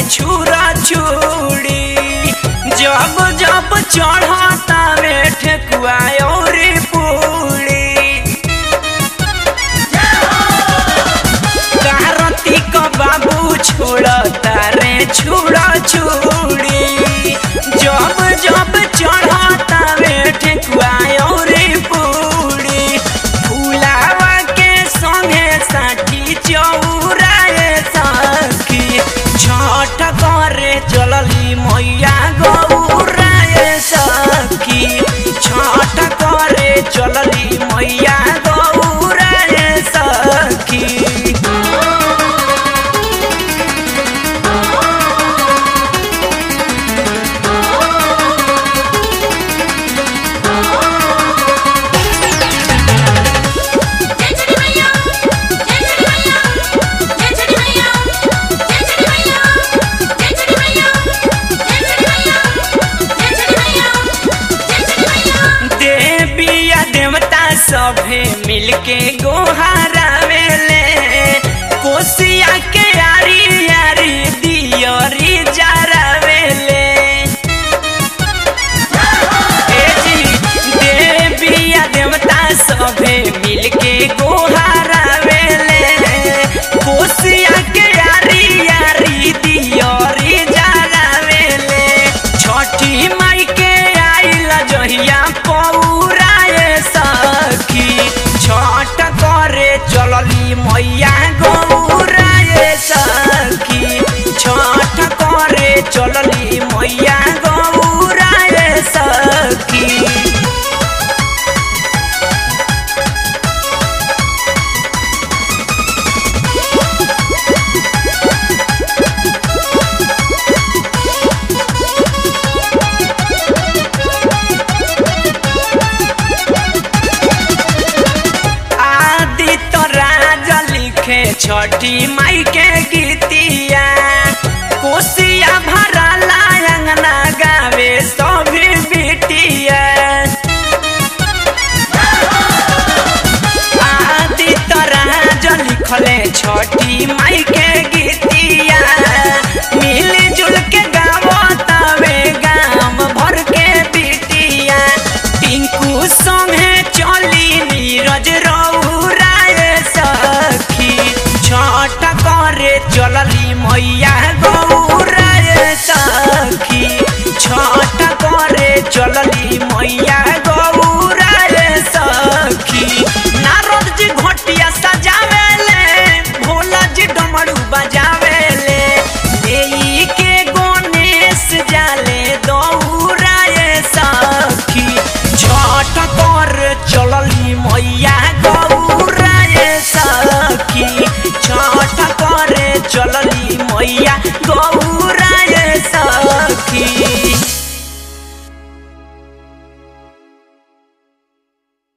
छुरा छुड़ी जब जब चढ़ता वे ठेकुआ और पूड़ी कारती क बाबू छोड़ता रे छुड़ा छुड़ी जब जब चढ़ता वे ठेकुआ और पूड़ी फूलावा के संगे साठी चौराए सखी छठ करे चलली मैया गौराए सखी छठ करे चलली मैया गौराए सखी जय छठी मैया जय छठी मैया जय छठी मैया जय छठी मैया जय छठी मैया जय छठी मैया जय छठी मैया जय छठी मैया देवी या देवता सभे मिलके गोहारावेले कोसिया के यारी यारी दियरी जरावेले ए जी देवी या देवता सभे मिलके गोहारावेले कोसिया के यारी यारी दियरी जरावेले छठी माई के आइल जहिया पौराए सखी छठ करे चलली मैया गौराए सखी छठ करे चलली मैया गौराए सखी आदि तो राज लिखे छठी माई के गीतिया कोसिया भरा लायंगना गावे सभी बिटिया आदि तो राज लिखले छठी माई के गीतिया मिली जुल के गावो तवे गाम भर के बिटिया टिंकू संगे चली नीरज रौराए सखी छठ करे चलली मैया गौराए सखी छठ करे चलली मैया गौराए सखी नारद जी घोटिया सजावेले भोला जी डमरू बजावेले एई के गणेश जाले दौड़ाए सखी छठ कर चलली मैया गौराए सखी छठ करे चलली मैया गौ